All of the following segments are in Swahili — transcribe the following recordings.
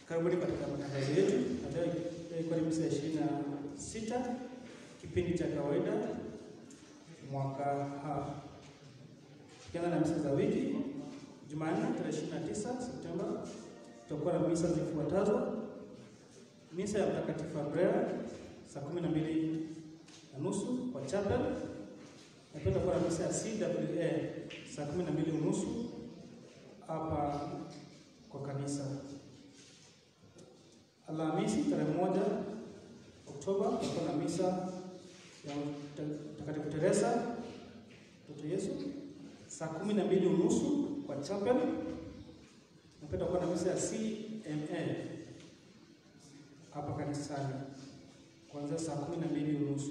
Karibuni katika matangazo yetu. Na leo ilikuwa ni misa ya ishirini na sita kipindi cha kawaida mwaka ha. Tukianza na misa za wiki, Jumanne tarehe ishirini na tisa Septemba tutakuwa na misa zifuatazo: misa ya Mtakatifu Andrea saa kumi na mbili na nusu kwa chapel, na pia tutakuwa na misa ya CWA saa kumi na mbili unusu hapa kwa kanisa. Alhamisi tarehe moja Oktoba tutakuwa na misa ya Mtakatifu Teresa mtoto Yesu saa kumi na mbili unusu kwa chapel, na pia tutakuwa na misa ya CMA hapa kanisani kuanzia saa kumi na mbili unusu.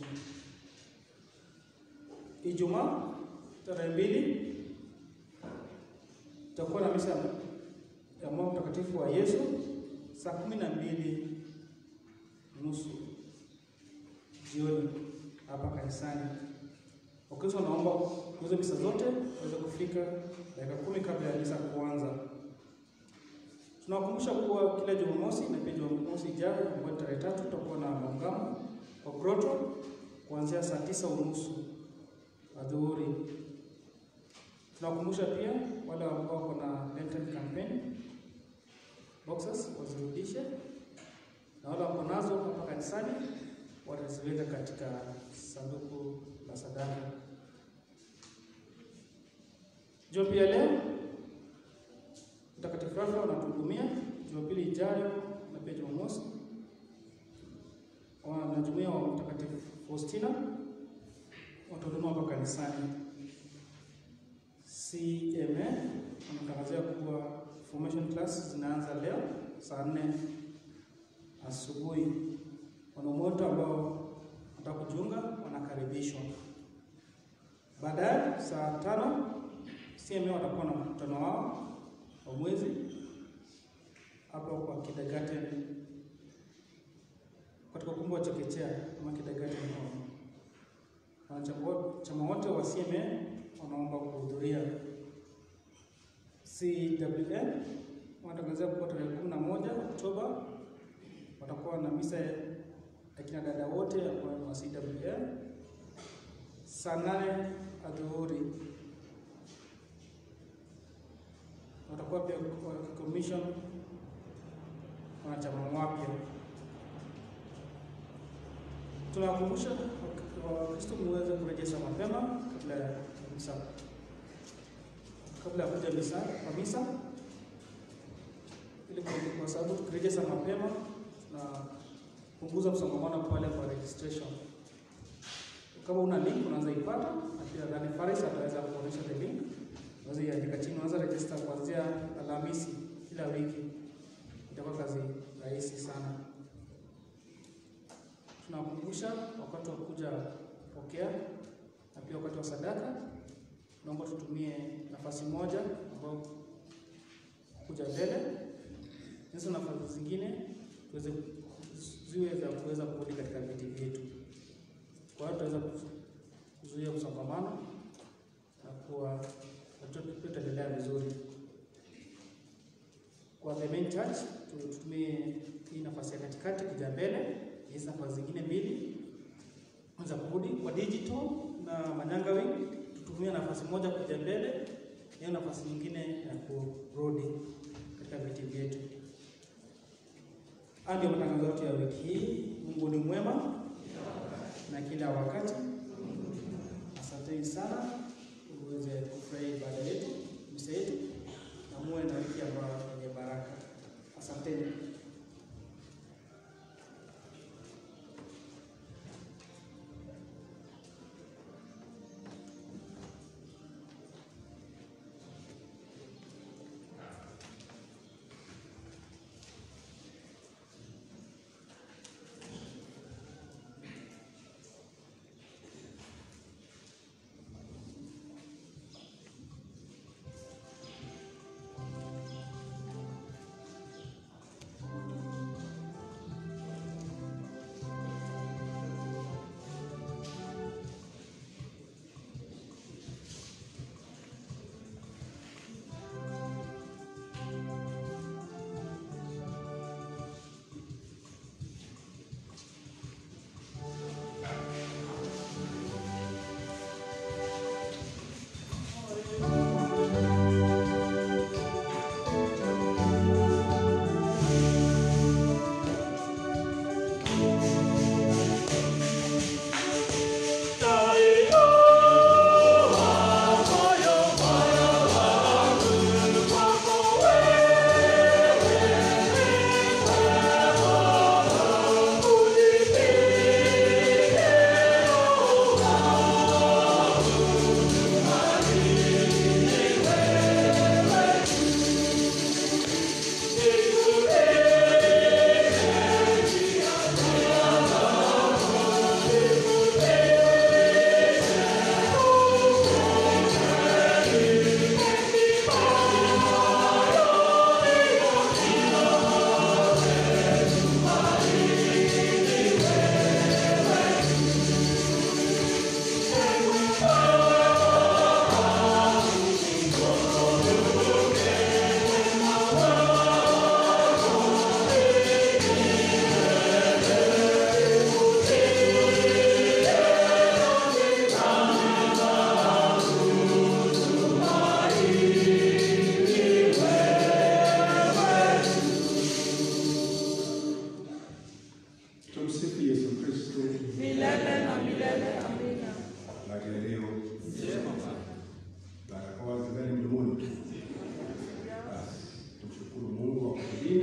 Ijumaa tarehe mbili tutakuwa na misa ya moyo mtakatifu wa Yesu saa kumi na mbili nusu jioni hapa kanisani. Wakristo naomba hizo misa zote waweze kufika dakika kumi kabla ya misa kuanza. Tunawakumbusha kuwa kila Jumamosi na pia Jumamosi ijayo ambayo ni tarehe tatu tutakuwa na maungamo kwa Groto kuanzia saa tisa unusu adhuhuri. Tunawakumbusha pia wale ambao wako na Lenten campaign boxes wazirudishe, na wale wako nazo hapa kanisani wataziweka katika sanduku la sadaka. Jumapili ya leo Mtakatifu Rafa wanatuhudumia. Jumapili ijayo na pia Jumamosi wanajumuia wa Mtakatifu Faustina watahudumia hapa kanisani. CMA wanatangazia kuwa formation class zinaanza leo saa nne asubuhi. Wanaume wote ambao wanataka kujiunga wanakaribishwa. Baadaye saa tano CMA watakuwa na mkutano wao wa mwezi hapo kwa kindergarten katika ukumbi wa chekechea ama kindergarten hall. Wanachama wote wa CMA wanaomba kuhudhuria. CWA wanatangazia kuwa tarehe kumi na moja Oktoba watakuwa na misa ya kina dada wote ambao ni wa CWA saa nane adhuhuri. Watakuwa pia commission wanachama wapya. Tunawakumbusha Wakristo muweze kurejesha mapema kabla ya misa, kabla ya kuja misa kwa misa, ili kwa sababu tukirejesha mapema na punguza msongamano pale kwa registration. Kama una link unaweza ipata, na pia Dani Faris ataweza kuonyesha the link, unaweza iandika chini, unaweza register kuanzia Alhamisi kila wiki, itakuwa kazi rahisi sana. Tunakumbusha wakati wa kuja pokea na pia wakati wa sadaka, naomba tutumie nafasi moja ambayo kuja mbele, hizo nafasi zingine tuweze ziwe za kuweza kurudi katika viti vyetu. Kwa hiyo tutaweza kuzuia msongamano na kuwa tutaendelea vizuri. Kwa the main church tutumie hii nafasi ya katikati kuja mbele, hizi nafasi zingine mbili za kurudi. Kwa digital na Manyanga wing tutumie nafasi moja kuja mbele, hiyo nafasi nyingine ya kurudi katika viti vyetu. Haya ndio matangazo yetu ya wiki hii. Mungu ni mwema na kila wakati. Asanteni sana, uweze kufurahia ibada yetu, misa yetu, na muwe na wiki ambayo yenye baraka. Asanteni.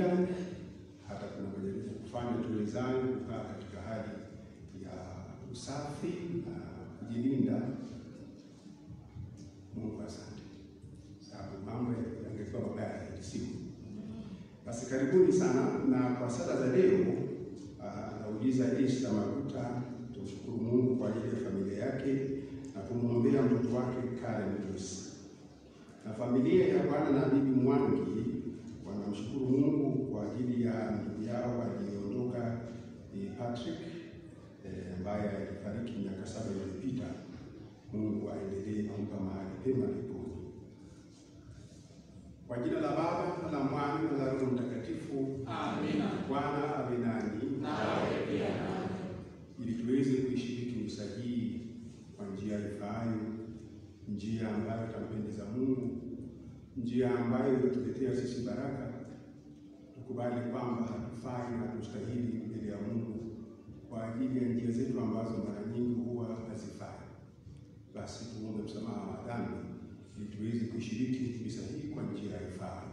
kawaida, hata tunapojaribu kufanya tuwezani kukaa katika hali ya usafi na kujilinda. Mungu asante, sababu mambo yangekuwa mabaya zaidi siku. Basi karibuni sana, na kwa sala za leo uh, nauliza Esther Maguta tumshukuru Mungu kwa ajili ya familia yake na kumwombea mtoto wake Karen Joyce na familia ya bwana na bibi Mwangi wanamshukuru Mungu kwa ajili ya ndugu yao aliyeondoka ni Patrick ambaye eh, alifariki miaka saba iliyopita. Mungu aendelee kumpa mahali pema peponi. Kwa jina la Baba na la Mwana na la Roho Mtakatifu, Amina. Bwana awe nanyi, Nawe pia nawe. ili tuweze kuishiriki misa hii kwa njia ifaayo, njia ambayo itampendeza Mungu, njia ambayo itatuletea sisi baraka. Tukubali kwamba hatufai na hatustahili mbele ya Mungu kwa ajili ya njia zetu ambazo mara nyingi huwa hazifai. Basi tuombe msamaha wa dhambi ili tuweze kushiriki misa hii kwa njia ifaayo.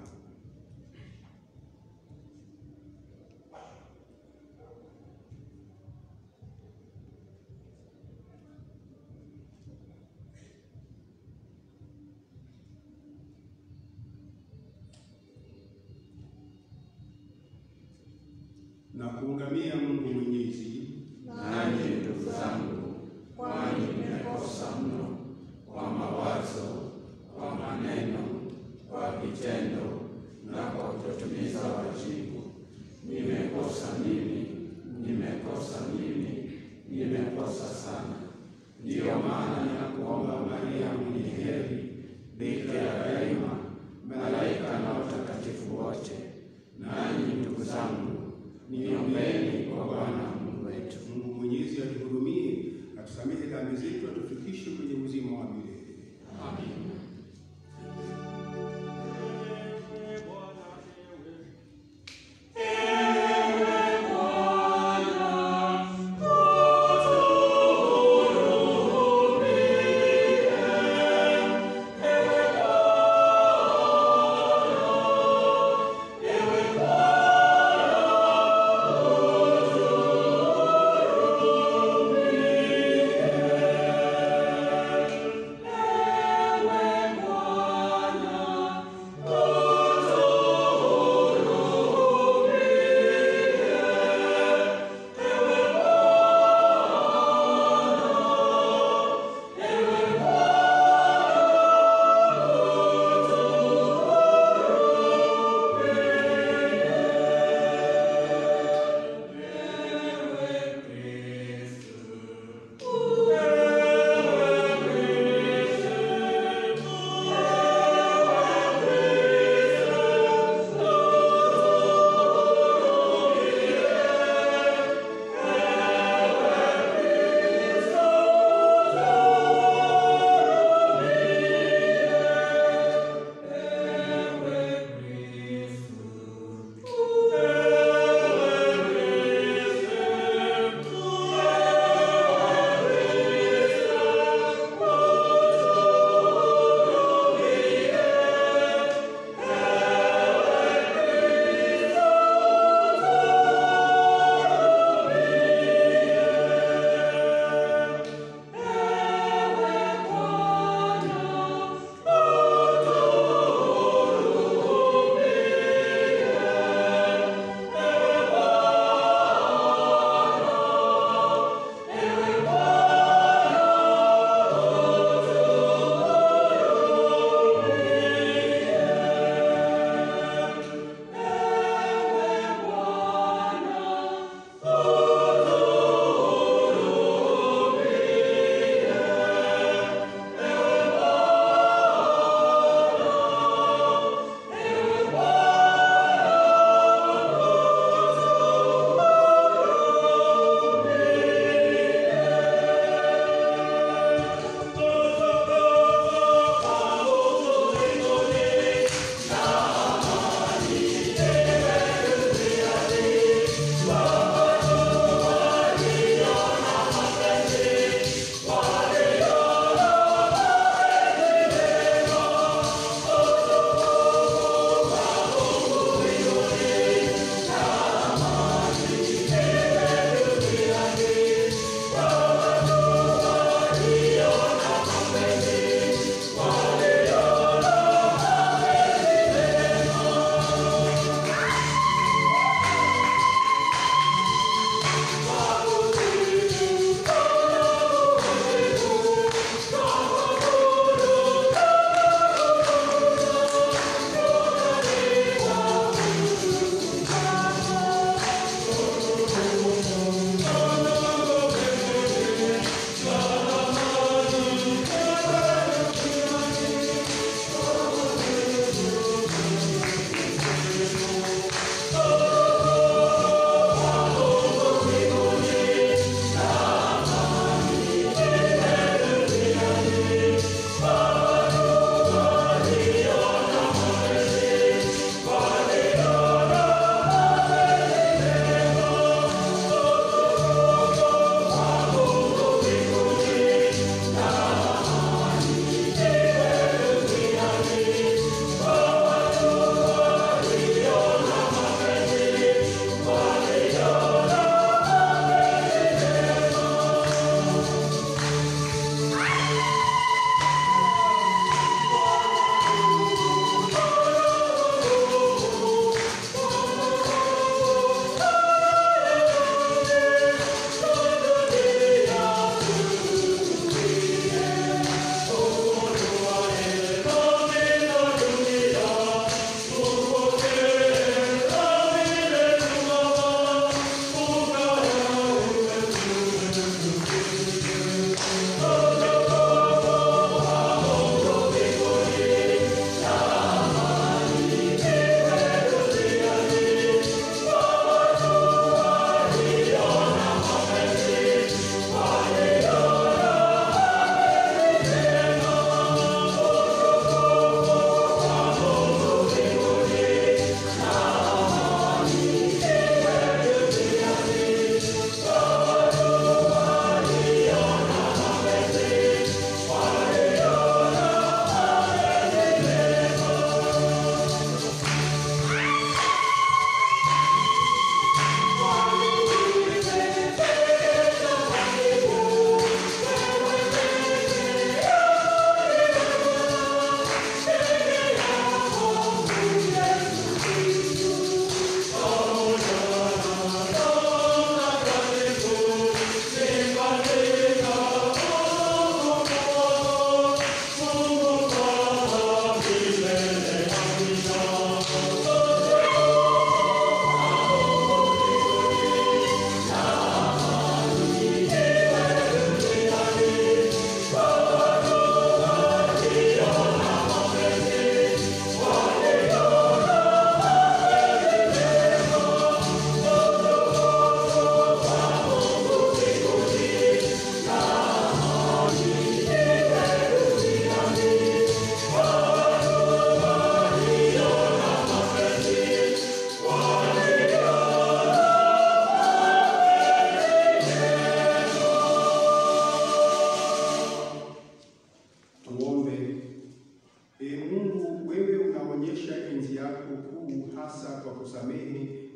na kuungamia Mungu Mwenyezi. Nanyi ndugu zangu, kwani nimekosa mno kwa mawazo, kwa maneno, kwa vitendo na kwa kutotimiza wajibu. Nimekosa mimi, nimekosa mimi, nimekosa sana. Ndiyo maana ninakuomba Maria mwenye heri, bikira daima, malaika na watakatifu wote, nanyi ndugu zangu, niombeni kwa Bwana Mungu wetu. Mungu Mwenyezi atuhurumie, atusamehe dhambi zetu, atufikishe kwenye uzima wa milele. Amina. Ewe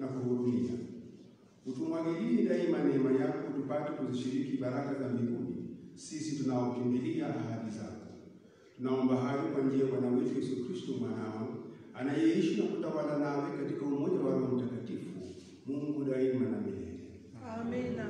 na kuhurumia. Utumwagilie daima neema yako, tupate kuzishiriki baraka za mbinguni, sisi tunaokimbilia ahadi zako. Tunaomba hayo kwa njia ya Bwana wetu Yesu Kristo mwanao, anayeishi na kutawala nawe katika umoja wa Roho Mtakatifu, Mungu daima na milele. Amina.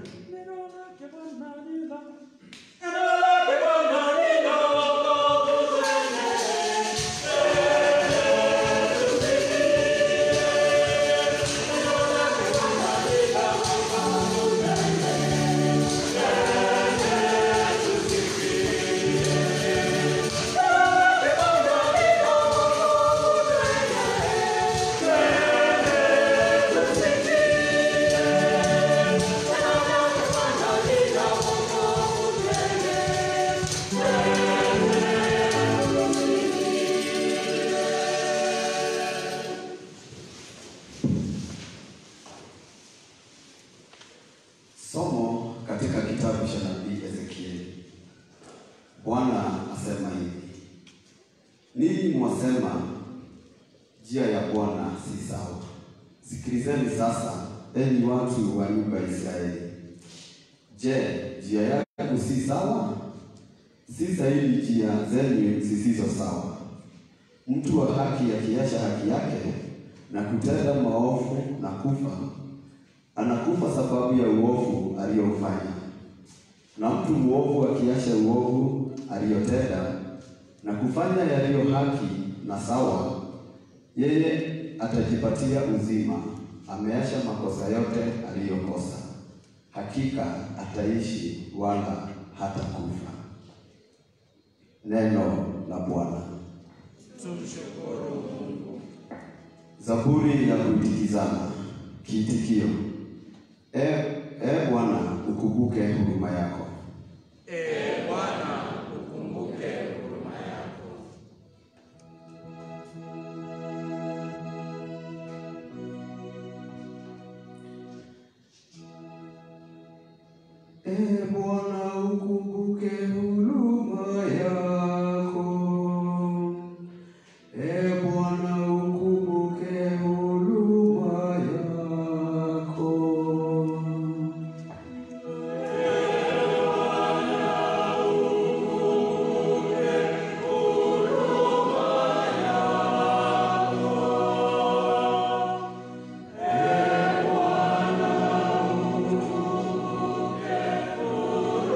Somo katika kitabu cha nabii Ezekieli. Bwana asema hivi: ninyi mwasema njia ya Bwana si sawa. Sikilizeni sasa, enyi watu wa nyumba ya Israeli. Je, njia yangu si sawa? Si zaidi njia zenyu zisizo sawa? Mtu wa haki akiacha haki yake na kutenda maovu na kufa anakufa sababu ya uovu aliyofanya. Na mtu mwovu akiacha uovu aliyotenda na kufanya yaliyo haki na sawa, yeye atajipatia uzima, ameacha makosa yote aliyokosa. Hakika ataishi wala hatakufa. Neno la Bwana. Tumshukuru Mungu. Zaburi ya kuitikizana. Kiitikio: E, e Bwana, ukumbuke huruma yako. Ee Bwana, ukumbuke huruma yako. E Bwana, ukumbuke huruma yako. E Bwana, ukumbuke huruma yako. Ee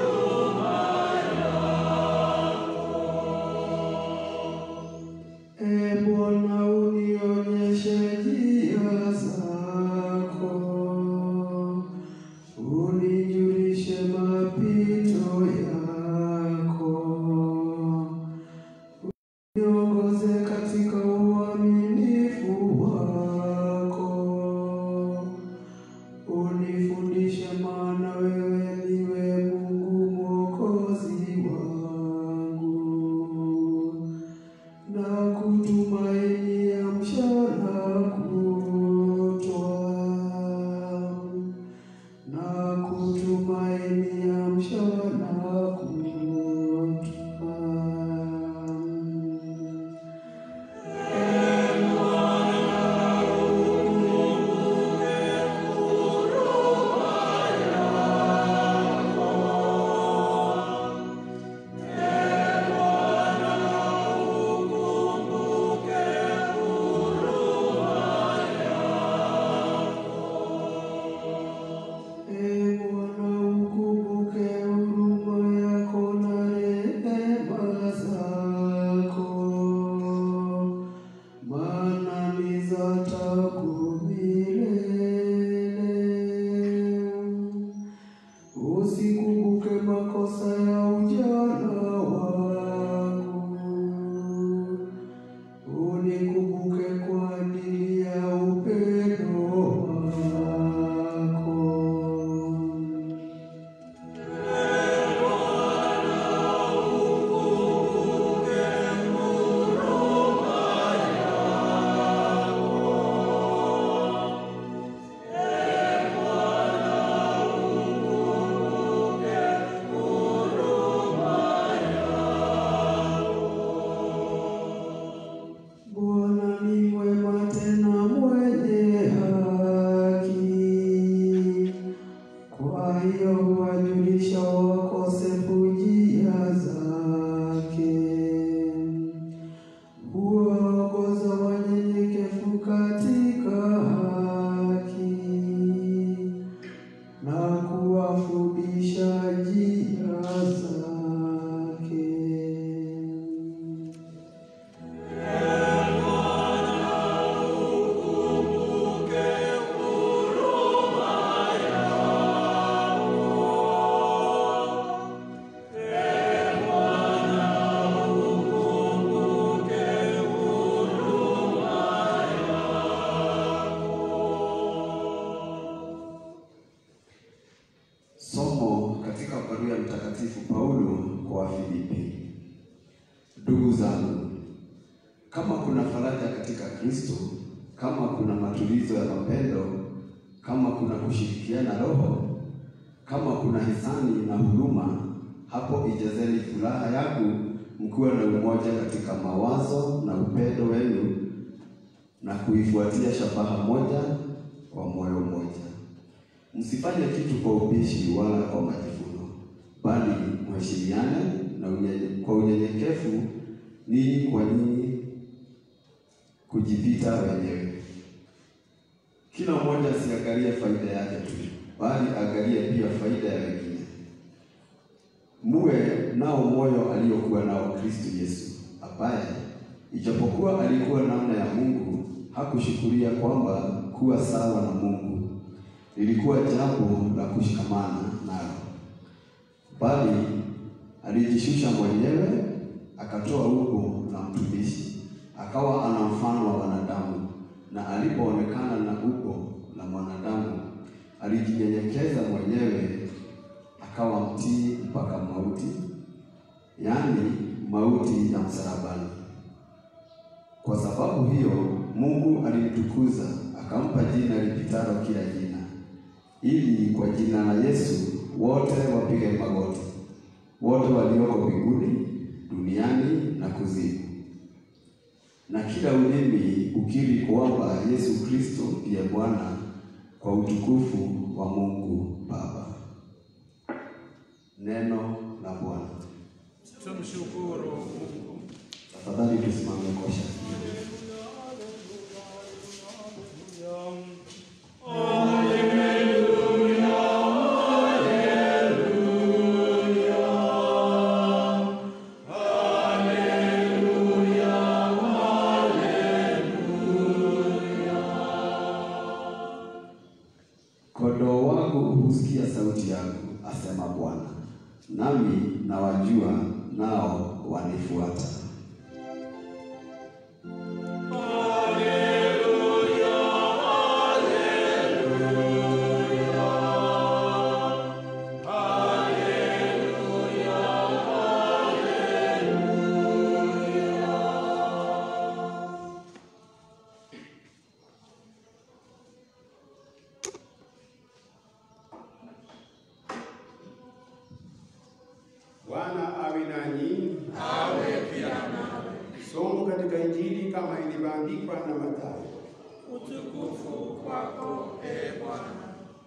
Mtakatifu Paulo kwa Wafilipi. Ndugu zangu, kama kuna faraja katika Kristo, kama kuna matulizo ya mapendo, kama kuna kushirikiana roho, kama kuna hisani na huruma, hapo ijazeni furaha yangu mkiwa na umoja katika mawazo na upendo wenu na kuifuatia shabaha moja kwa moyo mmoja. Msifanye kitu kwa ubishi wala kwa majivuno, bali mheshimiane na unye, kwa unyenyekevu ninyi kwa ninyi, kujipita wenyewe. Kila mmoja asiangalie faida yake tu, bali angalie pia faida ya wengine. Muwe nao moyo aliokuwa nao Kristo Yesu, ambaye ijapokuwa alikuwa namna ya Mungu, hakushukulia kwamba kuwa sawa na Mungu lilikuwa jambo la kushikamana nalo, bali alijishusha mwenyewe, akatoa umbo la mtumishi, akawa ana mfano wa wanadamu, na alipoonekana na umbo la mwanadamu, alijinyenyekeza mwenyewe, akawa mtii mpaka mauti, yaani mauti ya msalabani. Kwa sababu hiyo Mungu alimtukuza akampa jina lipitalo kila jina, ili kwa jina la Yesu wote wapige magoti, wote walioko mbinguni, duniani na kuzimu, na kila ulimi ukiri kwamba Yesu Kristo ndiye Bwana, kwa utukufu wa Mungu Baba. Neno la Bwana. Tumshukuru Mungu. Tafadhali tusimame kwa shangwe. Kondoo wangu husikia sauti yangu, asema Bwana, nami nawajua, nao wanifuata. Bwana awe nanyi. Awe pia nawe. Somo katika Injili kama ilivyoandikwa na Mathayo. Utukufu kwako, e Bwana.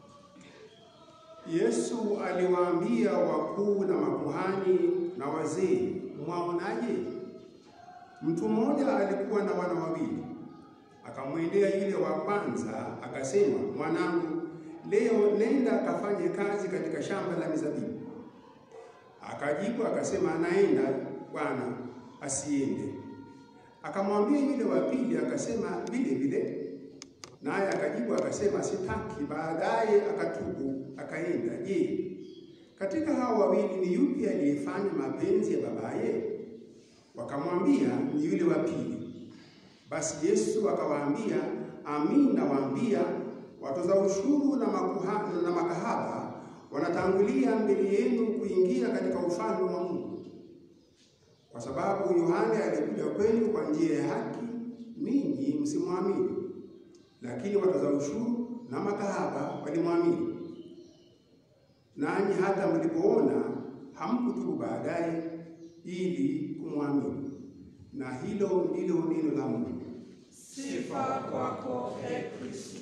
Yesu aliwaambia wakuu na makuhani na wazee, mwaonaje? Mtu mmoja alikuwa na wana wawili. Akamwendea yule wa kwanza akasema, mwanangu, leo nenda akafanye kazi katika shamba la mizabibu. Akajibu akasema, anaenda bwana, asiende. Akamwambia yule wa pili akasema vile vile, naye akajibu akasema, sitaki. Baadaye akatubu akaenda. Je, katika hao wawili ni yupi aliyefanya mapenzi ya babaye? Wakamwambia, ni yule wa pili. Basi Yesu akawaambia, amin nawaambia, watoza ushuru na makuhani na makahaba wanatangulia mbele yenu kuingia katika ufalme wa Mungu. Kwa sababu Yohane alikuja kwenu kwa njia ya haki, ninyi msimwamini, lakini watoza ushuru na makahaba walimwamini. Nanyi hata mlipoona hamkutubu baadaye ili kumwamini. Na hilo ndilo neno la Mungu. Sifa kwako, e Kristo.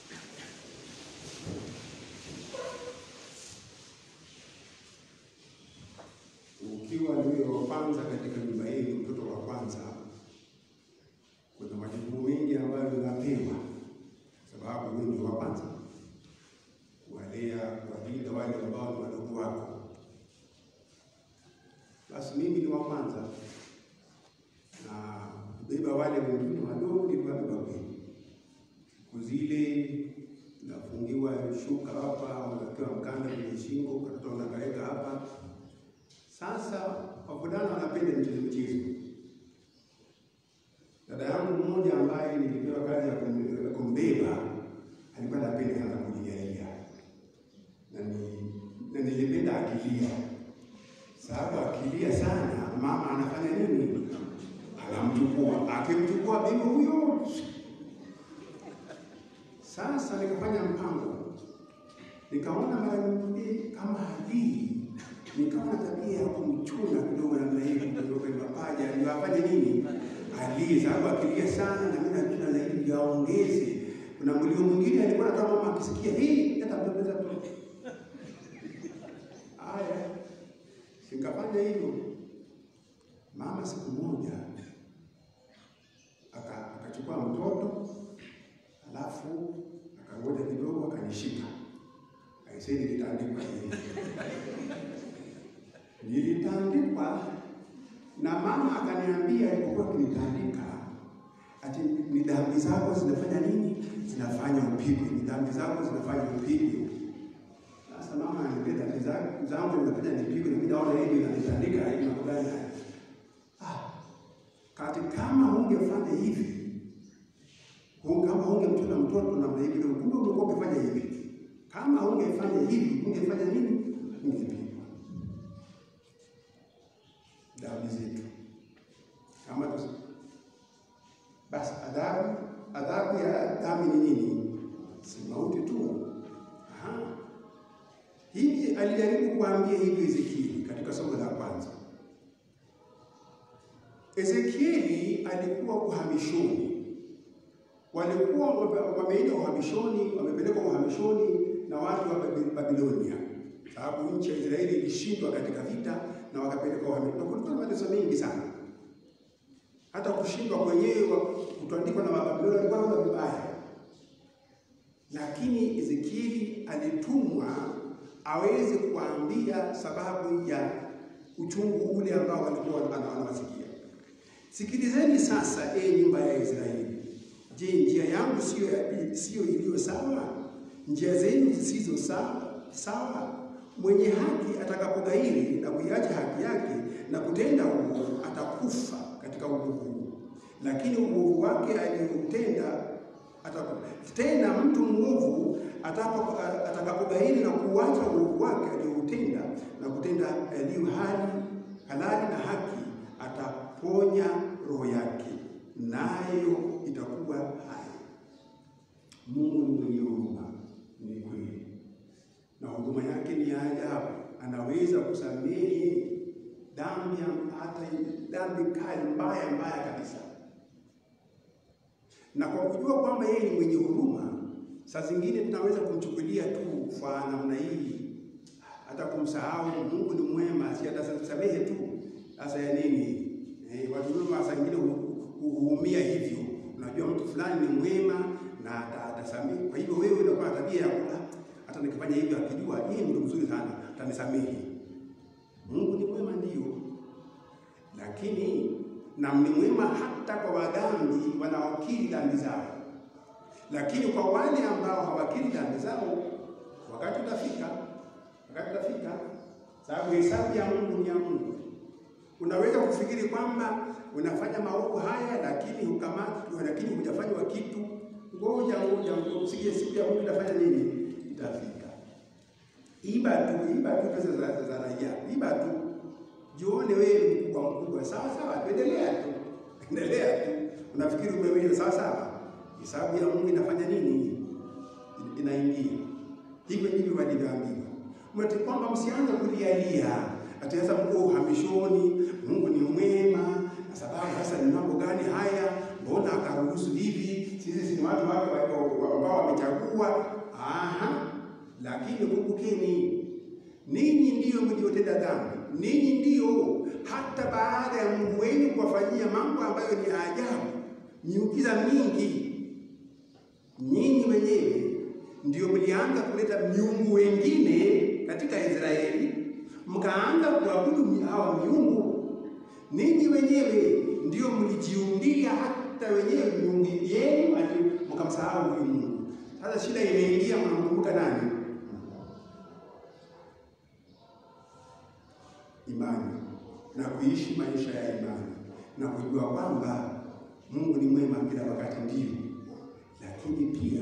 Ukiwa ndiwe wa kwanza katika nyumba yenu, mtoto wa kwanza, kuna majukumu mengi ambayo unapewa, sababu wewe ndio wa kwanza kuwalea, kuwalinda wale ambao ni wadogo wako. Basi mimi ni wa kwanza na kubeba wale wengine wadogo, niliwabeba kweli. Siku zile nafungiwa shuka hapa, unapewa mkanda kwenye shingo, katoto unakaweka hapa sasa wavulana wanapenda mchezo mchezo. Dada yangu mmoja ambaye nilipewa kazi ya kum- ya kumbeba alikuwa anapenda sana kujigaia na ni- na nilipenda akilia, sababu akilia sana, mama anafanya nini? Anamchukua. Akimchukua bibi huyo, sasa nikafanya mpango, nikaona mara nyingi kama hajii, nikaona tabia ya kumchuna kidogo namna hii, kidogo kwenye mapaja, ndio afanye nini? Alie, sababu akilia sana na mimi nachuna zaidi, ndio aongeze. Kuna mlio mwingine alikuwa anatoa mama akisikia hii, hata mbembeza tu. Haya, nikafanya hivyo. Mama siku moja aka- akachukua mtoto alafu akangoja kidogo akanishika, aisee, nilitandikwa hivi nilitandikwa na mama akaniambia, alipokuwa akinitandika ati ni dhambi zako zinafanya nini? Zinafanya upigwe. Ni dhambi zako zinafanya upigwe. Sasa mama ananiambia dhambi za- zangu zinafanya nipigwe, na mimi naona hivi inanitandika hivi na gani haya. Ah, kati kama ungefanya hivi hu- kama ungemtuna mtoto namna hivi, ndio kumbe ungekuwa umefanya hivi. Kama ungefanya hivi, ungefanya nini? Ungepigwa. Dhambi zetu kama tusi basi adhabu adhabu ya dhambi ni nini? Si mauti tu. Aha. Hivi alijaribu kuambia hivi Ezekieli katika somo la kwanza. Ezekieli alikuwa uhamishoni, walikuwa wame- wameenda uhamishoni, wamepelekwa uhamishoni na watu wa Babi- Babilonia, sababu nchi ya Israeli ilishindwa katika vita na wakapelekwa uhamishoni. Na kulikuwa na mateso mengi sana hata kushindwa kwenyewe wa- kutandikwa na Wababiloni walikuwa wanaona vibaya, lakini Ezekieli alitumwa aweze kuambia sababu ya uchungu ule ambao walikuwa wana- wanawasikia. Sikilizeni sasa, e nyumba ya Israeli, je, njia yangu siyo ya- siyo iliyo sawa? Njia zenu zisizo sawa sawa? Mwenye haki atakapogairi na kuiacha haki yake na kutenda uovu atakufa katika uovu huu, lakini uovu wake aliyoutenda atakufa. Tena mtu mwovu atakapo- atakapogairi na kuacha uovu wake aliyoutenda na kutenda yaliyo hali halali na haki, ataponya roho yake, nayo itakuwa hai. Mungu ni mwenye huruma, ni kweli, na huruma yake ni ya ajabu. Anaweza kusamehe dhambi, ya- hata dhambi kali mbaya mbaya kabisa. Na kwa kujua kwamba yeye ni mwenye huruma, saa zingine tunaweza kumchukulia tu kwa namna hii, hata kumsahau. Mungu ni mwema, si atasamehe tu. Sasa ya nini? Eh, watu wema saa zingine hu- hu- huumia hivyo. Unajua mtu fulani ni mwema na ata- atasamehe. Kwa hivyo wewe unakuwa na tabia ya kuwa hata nikifanya hivyo, akijua yeye ni mtu mzuri sana, atanisamehe. Mungu ni mwema ndio, lakini na ni mwema hata kwa wadhambi wanaokiri dhambi zao, lakini kwa wale ambao hawakiri dhambi zao, wakati utafika, wakati utafika, sababu hesabu ya Mungu ni ya Mungu. Unaweza kufikiri kwamba unafanya maovu haya, lakini hukamatwa, lakini hujafanywa kitu. Ngoja ngoja, usije siku ya Mungu itafanya nini? Itafika. Iba tu, iba tu pesa za, za raia, iba tu, jione wewe ni mkubwa mkubwa. Sawa sawa, endelea tu, endelea tu. Unafikiri umeweza? Sawa sawa, hesabu ya Mungu inafanya nini? Inaingia. Hivyo ndivyo walivyoambiwa, mti kwamba msianze kulialia ati sasa mko uhamishoni, Mungu ni mwema, na sababu sasa ni mambo gani haya? Mbona akaruhusu hivi? Sisi ni watu wake wa- wa- ambao wamechagua. Aha, lakini kumbukeni, ninyi ndiyo mliotenda dhambi, ninyi ndiyo hata baada ya Mungu wenu kuwafanyia mambo ambayo ni ajabu, miujiza mingi, nyinyi wenyewe ndio mlianza kuleta miungu wengine katika Israeli, mkaanza kuabudu mi- hawa miungu. Ninyi wenyewe ndio mlijiundia hata wenyewe miungu yenu, ati mkamsahau huyu Mungu. Sasa shida imeingia, mnamkumbuka nani? Imani na kuishi maisha ya imani na kujua kwamba Mungu ni mwema kila wakati, ndio, lakini pia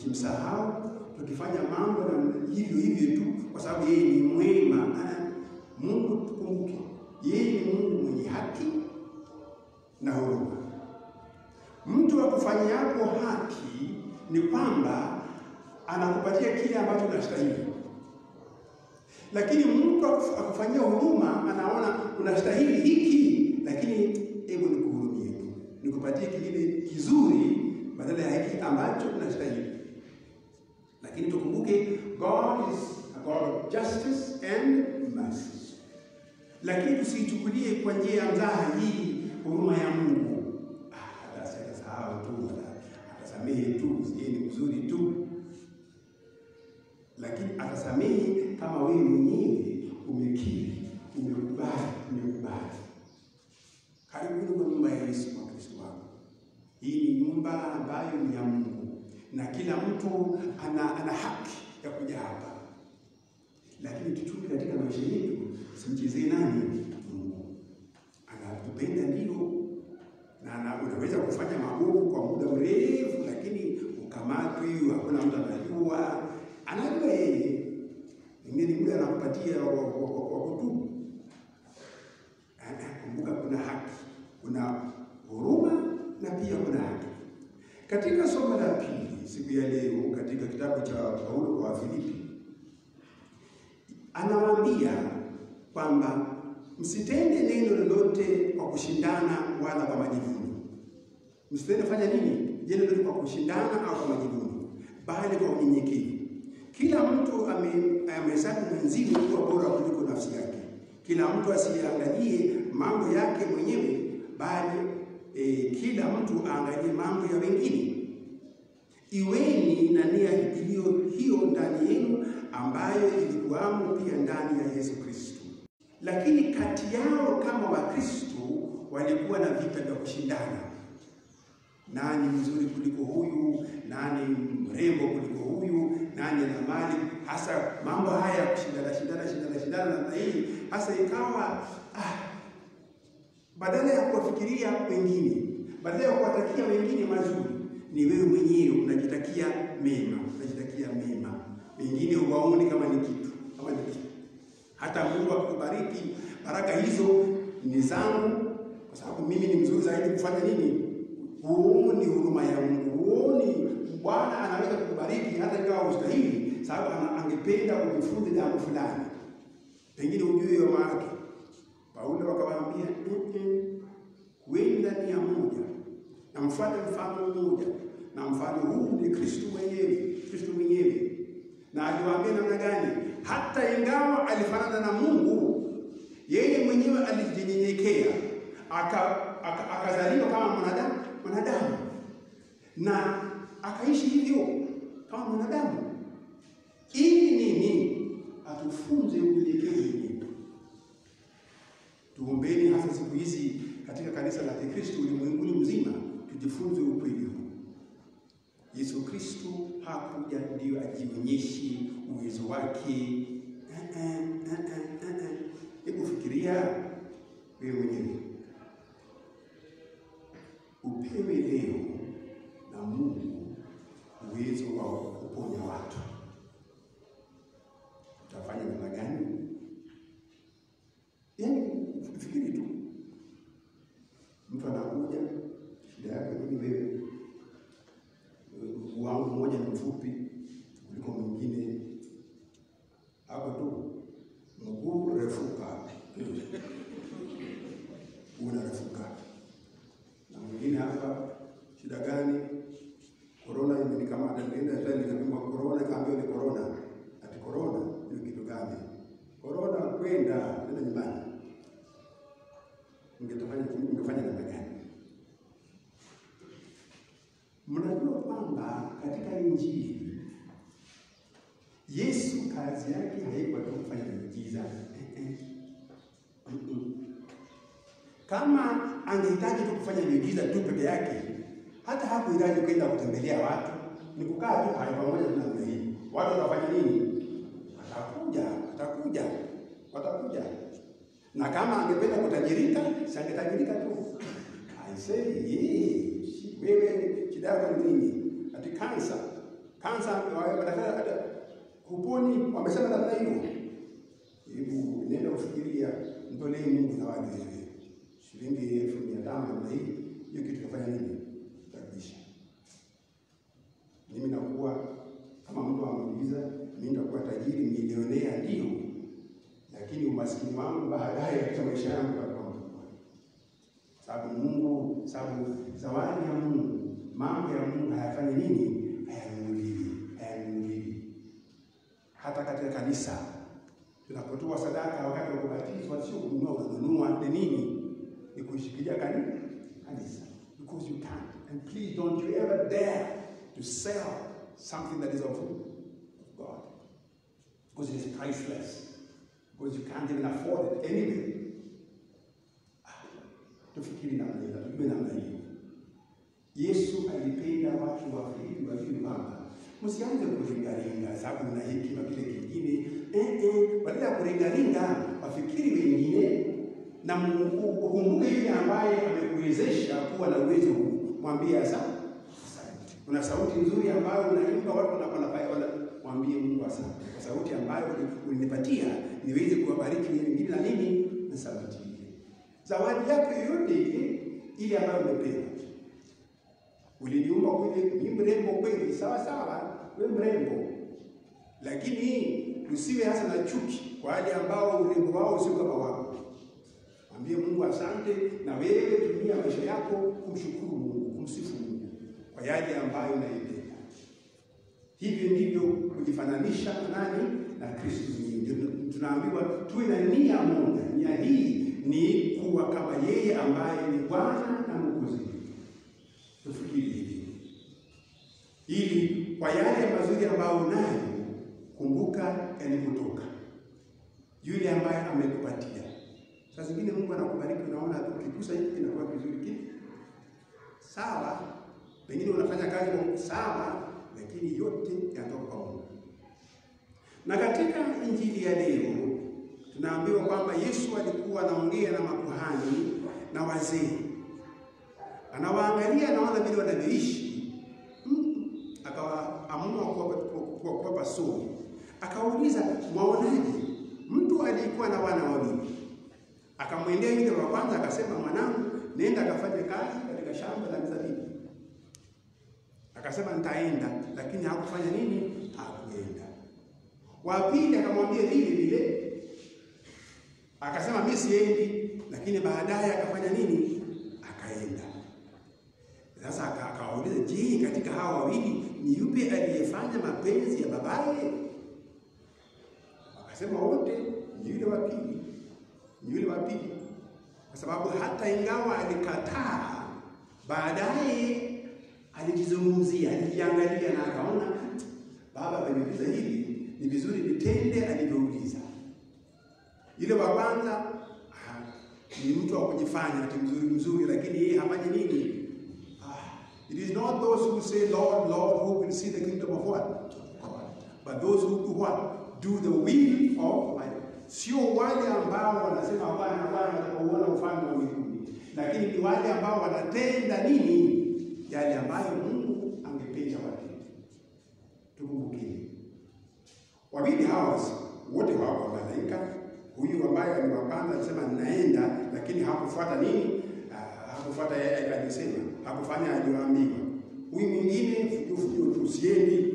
tukimsahau, tukifanya mambo na hivyo hivyo tu, kwa sababu yeye ni mwema. Ah, Mungu tukumbuke, yeye ni Mungu mwenye haki na huruma. Mtu akufanyiapo haki ni kwamba anakupatia kile ambacho unastahili, lakini mtu akufanyia huruma anaona unastahili hiki, lakini hebu nikuhurumie tu, nikupatie kingine kizuri badala ya hiki ambacho unastahili. Lakini tukumbuke God is a God of justice and mercy, lakini tusiichukulie kwa njia ya mzaha hii huruma ya Mungu. Ah, atasahau tu, atasamehe tu, yeye ni mzuri tu, lakini atasamehe kama wewe mwenyewe umekiri, umekubali, umekubali. Karibuni kwa nyumba ya Yesu kwa Kristo wako. Hii ni nyumba ambayo ni ya Mungu na kila mtu ana, ana haki ya kuja hapa, lakini tuchunge katika maisha yetu, simchezee nani? Mungu anatupenda ndio, na ana, unaweza kufanya maovu kwa muda mrefu, lakini ukamatwi, hakuna mtu anajua, anajua yeye. Ingine muda anakupatia wa kutubu. Kumbuka kuna haki, kuna huruma na pia kuna haki. Katika somo la pili siku ya leo katika kitabu cha Paulo kwa Wafilipi, anawaambia kwamba msitende neno lolote kwa kushindana wala kwa majivuno. Msitende fanya nini? Neno lolote kwa kushindana au kwa majivuno, bali kwa unyenyekevu. Kila mtu amehesabu mwenziwe kuwa bora kuliko nafsi yake. Kila mtu asiangalie mambo yake mwenyewe, bali E, kila mtu aangalie mambo ya wengine. Iweni na nia iliyo hiyo ndani yenu ambayo ilikuwamo pia ndani ya Yesu Kristo. Lakini kati yao kama Wakristo walikuwa na vita vya kushindana, nani mzuri kuliko huyu, nani mrembo kuliko huyu, nani ana mali, hasa mambo haya ya kushindana shindana shindana shindana na hii hasa ikawa ah, badala ya kuwafikiria wengine, badala ya kuwatakia wengine mazuri, ni wewe mwenyewe unajitakia mema, unajitakia mema, wengine uwaone kama ni kitu, kama ni kitu. Hata Mungu akubariki, baraka hizo ni zangu, kwa sababu mimi ni mzuri zaidi kufanya nini? Huoni huruma ya Mungu, huoni Bwana anaweza kukubariki hata ingawa ustahili, sababu angependa ujifunze jambo fulani, pengine ujue yo wake Paulo wakawaambia kuweni ndani ya moja na mfuate mfano mmoja, na mfano huu ni Kristo mwenyewe, Kristo mwenyewe. Na aliwaambia namna gani? Hata ingawa alifanana na Mungu, yeye mwenyewe alijinyenyekea, akazaliwa aka, aka kama mwanadamu mwanadamu, na akaishi hivyo kama mwanadamu, ili nini? Atufunze unyenyekevu wenyewe. Tuombeni hasa siku hizi katika kanisa la Kikristo ulimwenguni mzima, tujifunze ukweli huu. Yesu Kristo hakuja ndio ajionyeshe uwezo wake. Hebu fikiria wewe mwenyewe, upewe leo na Mungu uwezo wa kuponya watu, utafanya namna gani? Yaani fikiri tu, mtu anakuja, shida yake nini? Wewe wangu mmoja ni mfupi kuliko mwingine, hapo tu mguu refuka, unarefuka, na mwingine hapa, shida gani? Korona imenikamata, nikaenda hospitali nikapimwa korona, kaambiwa ni korona. Ati korona ni kitu gani? Korona kwenda nenda nyumbani Mngefanya mngefanya namna gani? Mnajua kwamba katika Injili Yesu kazi yake haikuwa tu kufanya miujiza. Kama angehitaji tu kufanya miujiza tu peke yake, hata hakuhitaji kwenda kutembelea watu, ni kukaa tu hai pamoja na namna hii. Watu watafanya nini? Watakuja, watakuja, watakuja na kama angependa kutajirika, si angetajirika tu. Aisee, yeye wewe shida yako ni nini? Ati kansa, kansa, madaktari hata kuponi wamesema namna hiyo. Hebu nenda ufikiria, mtolee Mungu zawadi wewe shilingi elfu mia tano namna hii, hiyo kitu itafanya nini? Itarudisha. Mimi nakuwa kama mtu amuuliza, mimi nitakuwa tajiri milionea, ndio, lakini umaskini wangu baadaye katika maisha yangu utakuwa mkubwa, sababu Mungu, sababu zawadi ya Mungu, mambo ya Mungu hayafanyi nini? Hayanunuliwi, hayanunuliwi. Hata katika kanisa tunapotoa sadaka wakati wa kubatizwa, sio kununua, unanunua ni nini? Ni kuishikilia kani kanisa, because you can't and please don't you ever dare to sell something that is of God because it is priceless because you can't even afford it anyway. Ah, Tufikiri namna hiyo, tujue namna hiyo. Yesu alipenda watu wafikiri wajue kwamba msianze kuringaringa sababu mna hiki na kile kingine. Eh, eh, badala ya kuringaringa wafikiri wengine na mu- ukumbuke yule ambaye amekuwezesha kuwa na uwezo huu. Mwambie asante. Una sauti nzuri ambayo unaimba watu wana- wana- wana- mwambie Mungu asante kwa sauti ambayo uli- ulinipatia niweze kuwabariki wengine na nini na sauti ile. Zawadi yako yoyote ile ile ambayo umepewa uliniumba kweli, ni mrembo kweli, sawa sawa, we mrembo, lakini usiwe hasa na chuki kwa wale ambao urembo wao sio kama wako. Mwambie Mungu asante, na wewe tumia maisha yako kumshukuru Mungu, kumsifu Mungu kwa yale ambayo unaipenda. Hivyo ndivyo kujifananisha na nani? Na Kristo mwenyewe. Ndio tunaambiwa tuwe na nia moja. Nia hii ni kuwa kama yeye ambaye ni Bwana na Mwokozi wetu. Tufikiri hivi, ili kwa yale mazuri ambayo unayo, kumbuka yalikotoka, yule ambaye amekupatia. Saa zingine Mungu anakubariki, unaona tu ukigusa hiki kinakuwa vizuri kitu sawa, pengine unafanya kazi kwa sawa, lakini yote yanatoka kwa Mungu. Na katika injili ya leo tunaambiwa kwamba Yesu alikuwa anaongea na makuhani na wazee anawaangalia anaona vile wanavyoishi, mm, akawaamua kuwapa kuwa- kuwapa somo. Akauliza, mwaonaje? Mtu aliyekuwa na wana wawili akamwendea yule wa kwanza akasema, mwanangu, nenda akafanye kazi katika shamba la mizabibu. Akasema nitaenda, lakini hakufanya nini? Hakuenda. Wa pili akamwambia vile vile, akasema mimi siendi, lakini baadaye akafanya nini? Akaenda. Sasa aka- akawauliza, je, katika hawa wawili ni yupi aliyefanya mapenzi ya babaye? Akasema wote ni yule wa pili, ni yule wa pili, kwa sababu hata ingawa alikataa, baadaye alijizungumzia, alijiangalia na akaona baba ameniuliza hili, ni vizuri nitende alivyouliza. Yule wa kwanza ah, ni mtu wa kujifanya ati mzuri mzuri, lakini yeye hafanyi nini? Ah, it is not those who say Lord, Lord who will see the kingdom of what? God. But those who do what? Do the will of my Sio wale ambao wanasema Bwana Bwana watakaouona ufalme wa mbinguni, lakini ni wale ambao wanatenda nini? Yale ambayo Mungu angependa watende. Tukumbukeni wawili hawa wote hawako malaika. Huyu ambaye aliwapanda alisema ninaenda, lakini hakufuata nini? Ah, Hakufuata yeye aliyosema, hakufanya aliyoambiwa. Huyu mwingine fujo fujo tu, siendi.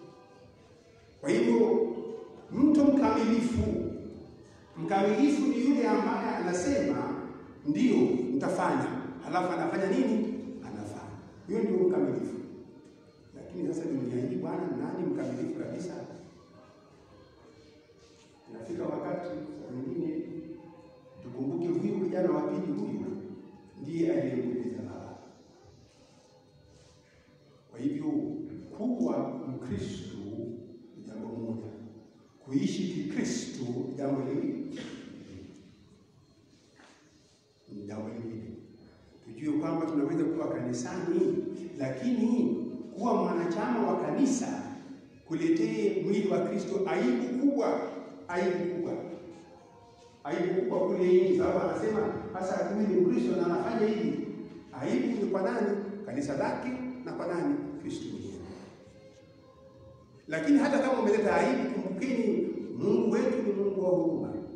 Kwa hivyo mtu mkamilifu, mkamilifu ni yule ambaye anasema ndio nitafanya, halafu anafanya nini? Anafanya. Huyo ndio mkamilifu. Lakini sasa dunia hii bwana, nani mkamilifu kabisa? Inafika wakati saa mwingine tukumbuke huyu kijana wa pili, huyu ndiye aliyempendeza Baba. Kwa hivyo kuwa Mkristo ni jambo moja, kuishi Kikristo ni jambo lingine, ni jambo lingine. Tujue kwamba tunaweza kuwa kanisani, lakini kuwa mwanachama wa kanisa kuletee mwili wa Kristo aibu kubwa, aibu kubwa, aibu kubwa kule nje, sababu anasema hasa huyu ni Mkristo na anafanya hivi. Aibu ni kwa nani? Kanisa lake na kwa nani? Kristo mwenyewe. Lakini hata kama umeleta aibu, kumbukeni Mungu wetu ni Mungu wa huruma.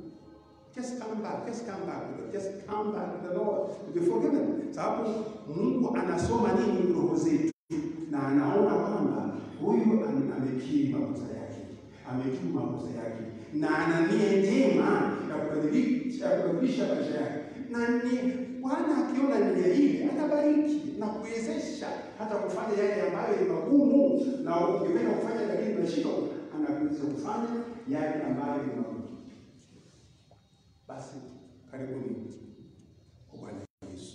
Just come back, just come back, to the- just come back to the Lord to be forgiven. Sababu Mungu anasoma nini roho zetu na anaona kwamba huyu am- amekiri makosa yake, ametubu makosa yake, na ana nia njema ya kubadilisha ya kubadilisha maisha yake, na ni Bwana akiona nia hii atabariki na kuwezesha hata kufanya yale ambayo ni magumu, na ungependa kufanya lakini unashindwa, anakuweza kufanya yale ambayo ni magumu. Basi karibuni kwa Bwana Yesu,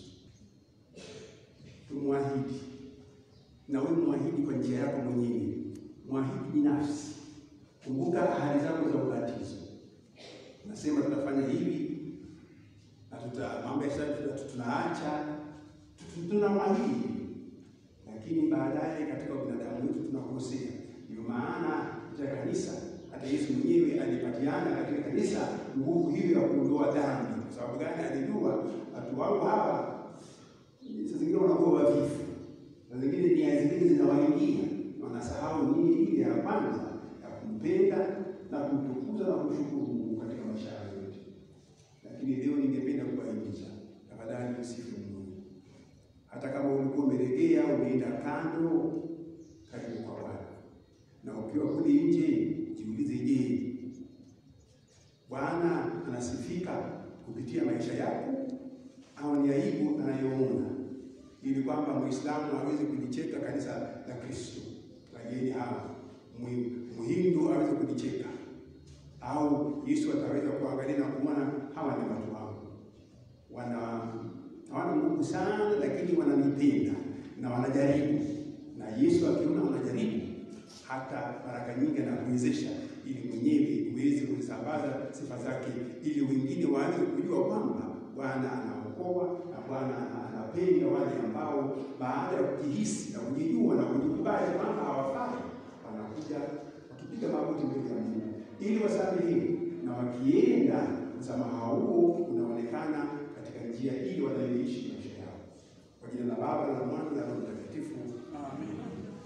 tumwahidi na wewe mwahidi kwa njia yako mwenyewe, mwahidi binafsi. Kumbuka ahadi zako za ubatizo, nasema tutafanya hivi na tuta mambo ya sasa tuta- tunaacha, tu- tunamwahidi, lakini baadaye katika binadamu wetu tunakosea. Ndio maana katika kanisa hata Yesu mwenyewe alipatiana katika kanisa nguvu hiyo ya kuondoa dhambi. Kwa sababu gani? Alijua watu wangu hapa saa zingine wanakuwa wavivu, saa zingine nia zingine zinawaingia, wanasahau nini ile ya kwanza ya kumpenda na kumtukuza na kumshukuru Mungu katika maisha yao yote. Lakini leo ningependa kuwahimiza, tafadhali msifu Mungu. Hata kama ulikuwa umelegea, umeenda kando, karibu kwa Bwana. Na ukiwa kule nje, jiulize, je, Bwana anasifika kupitia maisha yako au ni aibu anayoona, ili kwamba Muislamu aweze kulicheka kanisa la Kristo, wageni hawa, Mwi- Mhindu aweze kulicheka, au Yesu ataweza kuangalia na kuona hawa ni watu wangu, wana hawana nguvu sana, lakini wananipenda na wanajaribu, na Yesu akiona wanajaribu, hata baraka nyingi anakuwezesha ili mwenyewe uweze kusambaza sifa zake, ili wengine waanze kujua kwamba Bwana anaokoa na Bwana ana- anapenda wale ambao baada ya kujihisi na kujijua na kujikubali kwamba hawafai, wanakuja wakipiga magoti mbele ya Mungu ili wasamehewe, na wakienda msamaha huo unaonekana katika njia ile wanayoishi maisha yao. Kwa jina la Baba na la Mwana na la Roho Mtakatifu. Amen.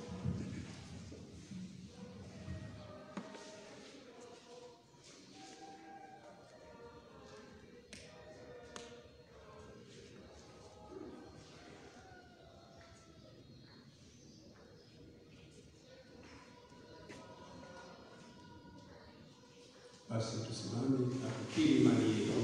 Basi tusimame na kukiri imani yetu.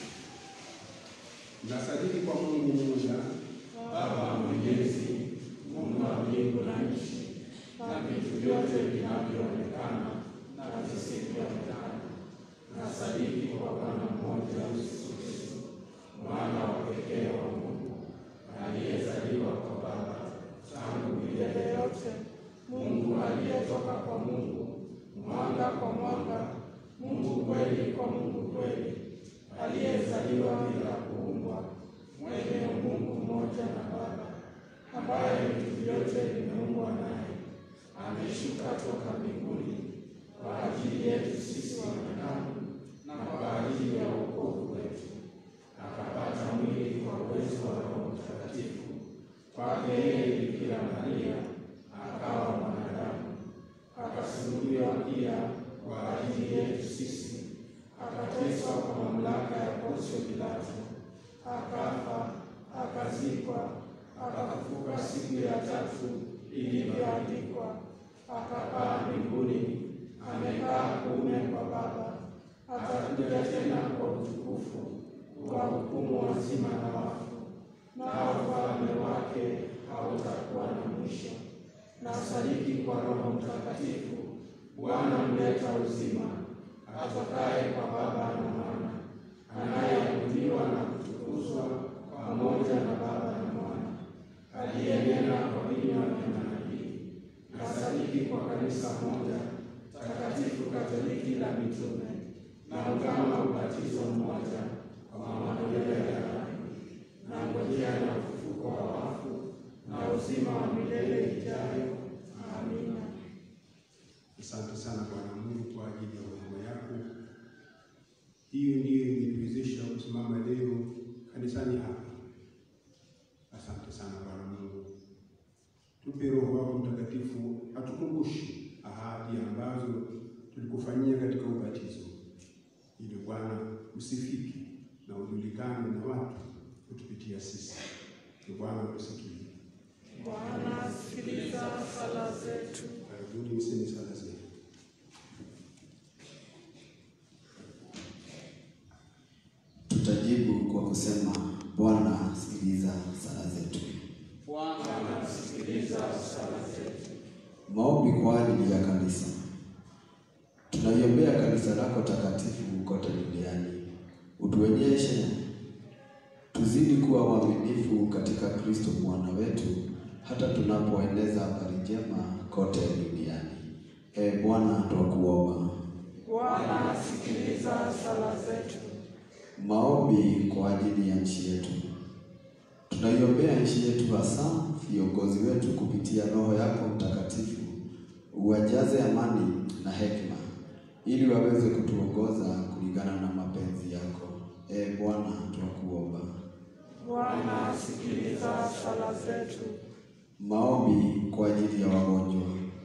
Nasadiki kwa Mungu mmoja, Baba Mwenyezi, Mungu wa mbingu na nchi, na vitu vyote vinavyoonekana na visivyoonekana. Nasadiki kwa Bwana mmoja Yesu Kristo, mwana wa pekee wa Mungu, aliyezaliwa kwa Baba tangu milele yote, Mungu aliyetoka kwa Mungu, mwanga kwa mwanga, Mungu kweli kwa Mungu kweli, aliyezaliwa bila kuumbwa, mwenye Mungu mmoja na Baba, ambaye vitu vyote vimeumbwa naye, ameshuka toka mbinguni kwa ajili yetu sisi wanadamu na kwa ajili ya wokovu wetu, akapata mwili kwa uwezo wa Roho Mtakatifu. Kwake yeye Bikira Maria akawa mwanadamu, akasulubiwa pia kwa ajili yetu sisi, akateswa kwa mamlaka ya Pontio Pilato, akafa, akazikwa, akafufuka siku ya tatu ilivyoandikwa, akapaa mbinguni, amekaa kuume kwa Baba, atakuja tena kwa utukufu kuwahukumu wazima na wafu, nao ufalme wake hautakuwa na mwisho. Na sadiki kwa Roho Mtakatifu, Bwana mleta uzima, atokaye kwa Baba na Mwana, anayeabudiwa na kutukuzwa pamoja na Baba na Mwana, aliyenena kwa vinywa vya manabii. Na sadiki kwa kanisa moja takatifu Katoliki la mitume, na ugama ubatizo mmoja kwa maondoleo ya dhambi, na ngojea na ufufuko wa wafu na uzima wa milele ijayo. Amina. Asante sana Bwana Mungu kwa ajili ya huduma yako. Hiyo ndiyo imetuwezesha kusimama leo kanisani hapa. Asante sana Bwana Mungu, tupe Roho wako Mtakatifu atukumbushe ahadi ambazo tulikufanyia katika ubatizo, ili Bwana usifiki na ujulikane na watu kutupitia sisi. Ee Bwana tusikie. Bwana, sikiliza sala zetu. Karibuni mseme sala zenu. Tutajibu kwa kusema Bwana, sikiliza sala zetu. Bwana, sikiliza sala zetu. Maombi kwa ajili ya kanisa. Tunaiombea kanisa lako takatifu kote duniani. Utuwezeshe tuzidi kuwa waaminifu katika Kristo Bwana wetu, hata tunapoeneza habari njema kote duniani. E Bwana, twakuomba. Bwana, sikiliza sala zetu. Maombi kwa ajili ya nchi yetu. Tunaiombea nchi yetu, hasa viongozi wetu, kupitia Roho yako Mtakatifu, uwajaze amani na hekima, ili waweze kutuongoza kulingana na mapenzi yako. E Bwana, twakuomba. Bwana, sikiliza sala zetu. Maombi kwa ajili ya wagonjwa.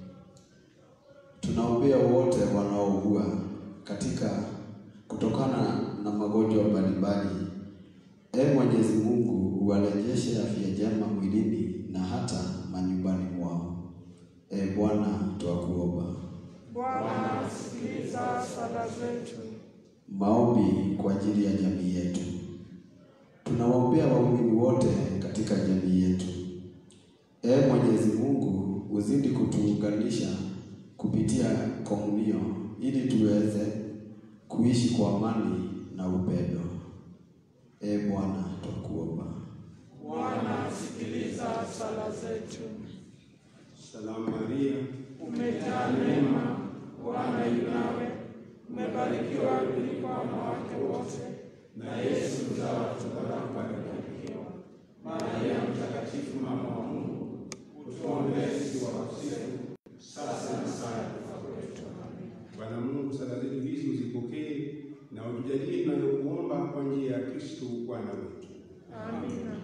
Tunaombea wote wanaougua katika kutokana na magonjwa mbalimbali. E Mwenyezi Mungu, uwarejeshe afya njema mwilini na hata manyumbani mwao. E Bwana, twakuomba. Bwana, sikiliza sala zetu. Maombi kwa ajili ya jamii yetu. Tunawaombea waumini wote katika jamii yetu. Ee Mwenyezi Mungu, uzidi kutuunganisha kupitia komunio ili tuweze kuishi kwa amani na upendo. Ee Bwana, twakuomba. Bwana, sikiliza sala zetu. Salamu Maria, Umejaa neema, Bwana yu nawe, umebarikiwa kuliko wanawake wote, na Yesu mzao wa tumbo lako amebarikiwa. Maria Mtakatifu, mama wa Mungu, utuombee sisi wakosefu, sasa na saa ya kufa kwetu. Amina. Bwana Mungu, sala zetu hizi uzipokee na utujalie tunayokuomba kwa njia ya Kristo Bwana wetu. Amina.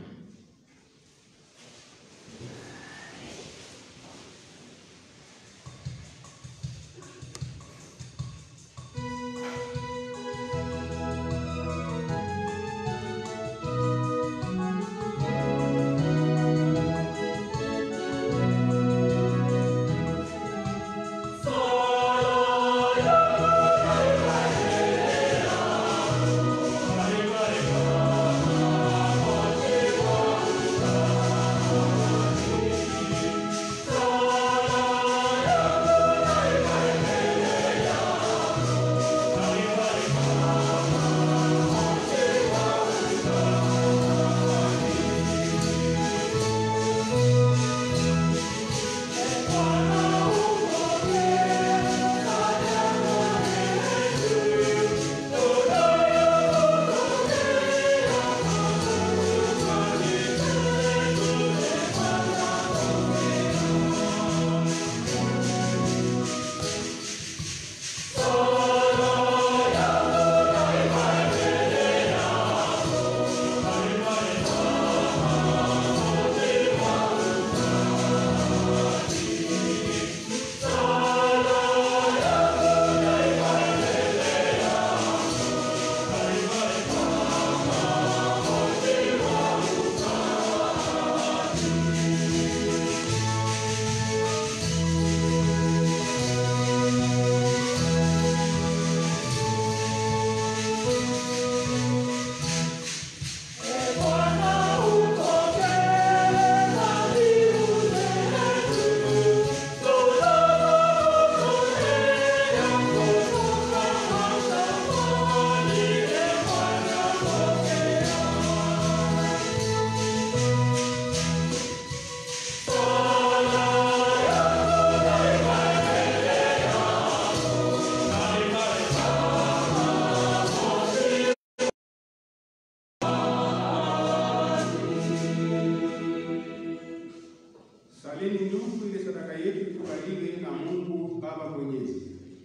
Salini ndugu, ile sadaka yetu ikubalike na Mungu Baba Mwenyezi.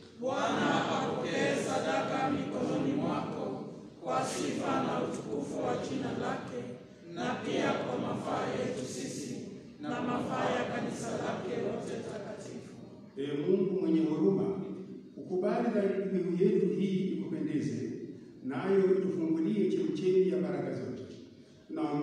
Bwana apokee sadaka mikononi mwako kwa sifa na utukufu wa jina lake, na pia kwa mafaa yetu sisi na mafaa ya kanisa lake lote takatifu. Ee Mungu mwenye huruma, ukubali dhabihu yetu hii ikupendeze,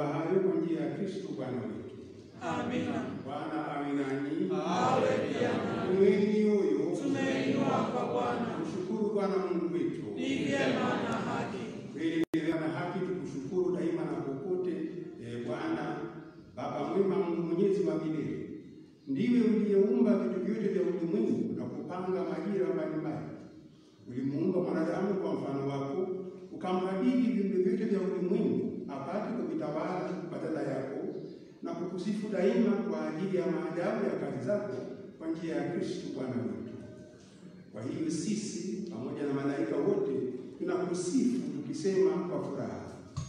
tunaomba hayo kwa njia ya Kristo Bwana wetu. Amina. Bwana awe nanyi. Awe pia nami. Inueni mioyo. Tumeinua kwa Bwana. Mshukuru Bwana Mungu wetu. Ni vyema na haki. Kweli ni vyema na haki tukushukuru daima na popote. E Bwana Baba mwema, Mungu mwenyezi wa milele, ndiwe uliyeumba vitu vyote vya ulimwengu na kupanga majira mbalimbali. Ulimuumba mwanadamu kwa mfano wako, ukamkabidhi viumbe vyote vya ulimwengu apate kuvitawala badala yako na kukusifu daima kwa ajili ya maajabu ya kazi zako kwa njia ya Kristo Bwana wetu. Kwa hiyo sisi pamoja na malaika wote tunakusifu tukisema kwa furaha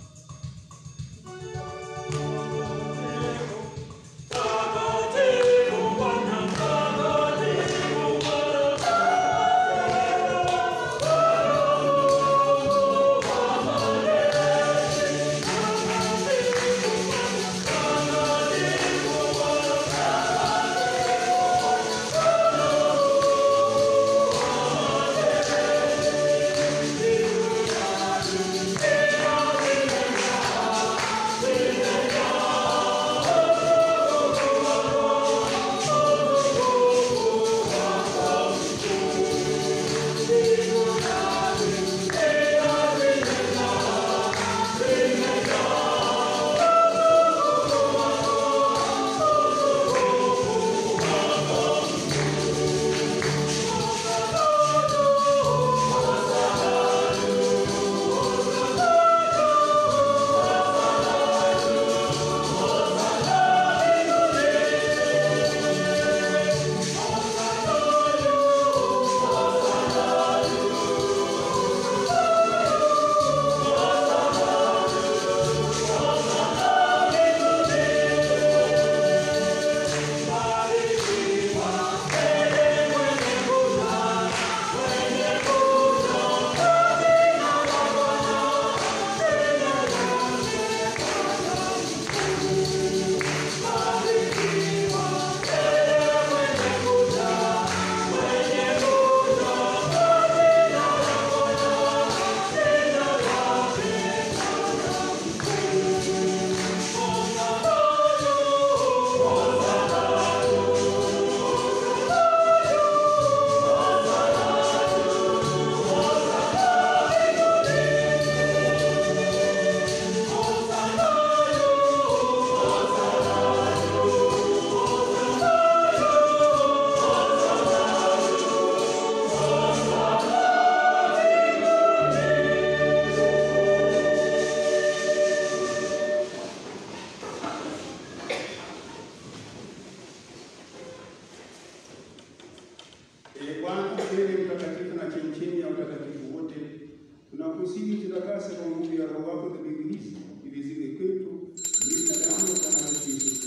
Ee Bwana milele mtakatifu na chemchemi ya utakatifu wote, tunakusihi tutakase kwa nguvu ya Roho wako dhabihu hizi ili ziwe kwetu mwili na damu ya Bwana wetu Yesu Kristo.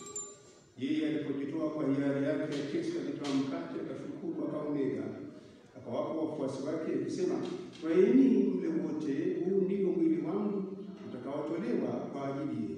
Yeye alipojitoa kwa hiari yake ya Kristo, alitoa mkate, akashukuru, akaumega, akawapa wafuasi wake akisema, twaeni mle wote, huu ndio mwili wangu utakaotolewa kwa ajili yenu.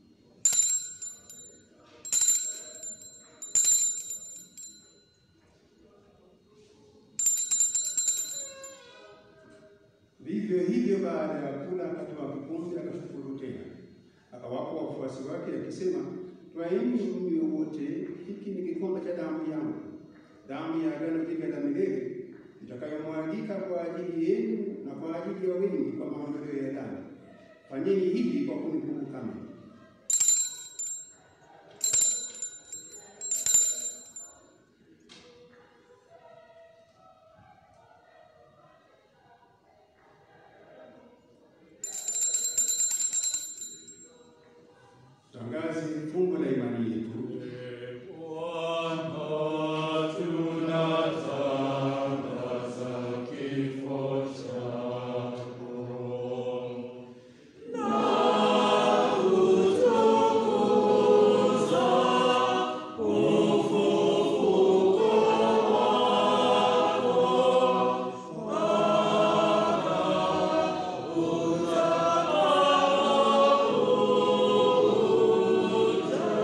Vivyo hivyo baada ya kula akatoa kikombe akashukuru tena, akawapa wafuasi wake akisema, twaeni mnywe wote, hiki ni kikombe cha damu yangu, damu ya agano jipya la milele itakayomwagika kwa ajili yenu na kwa ajili ya wengi kwa maondoleo ya dhambi. Fanyeni hivi kwa kunikumbuka mimi. Tangaze fungu la imani yetu. Amen.